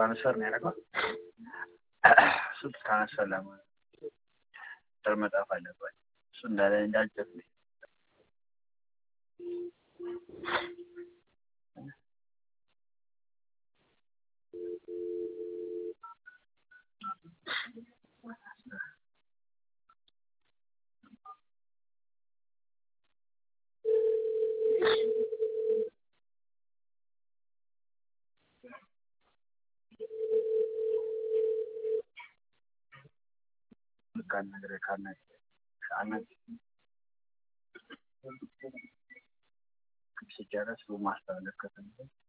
ትራንስፈር ነው ያደረገው። እሱ ትራንስፈር ለማድረግ ቁጥር መጻፍ አለባቸው። እሱ እንዳለ እንዳልጽፍ ነው። ካልነገረ ካልነ ሲጨረስ ማስተላለፍ ከፈለገ